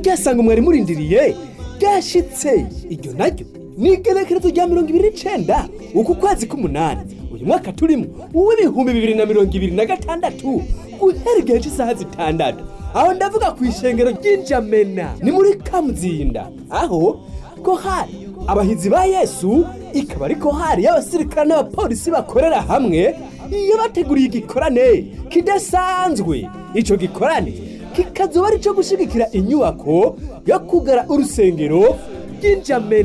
ryasanga mwari murindiriye ryashitse iryo naryo ni igenekerezo rya mirongo ibiri n'icenda uku kwezi k'umunani uyu mwaka turimo uw'ibihumbi bibiri na mirongo ibiri na gatandatu guhera igihe cy'isaha zitandatu aho ndavuga ku ishengero ry'injamena ni muri kamuzinda aho kohari abahizi ba yesu ikaba ari kohari y'abasirikare n'abapolisi bakorera hamwe iyo bateguriye igikorane kidasanzwe ico gikorane kikazoba ari ico gushigikira inyubako yo kugara urusengero ry'injamena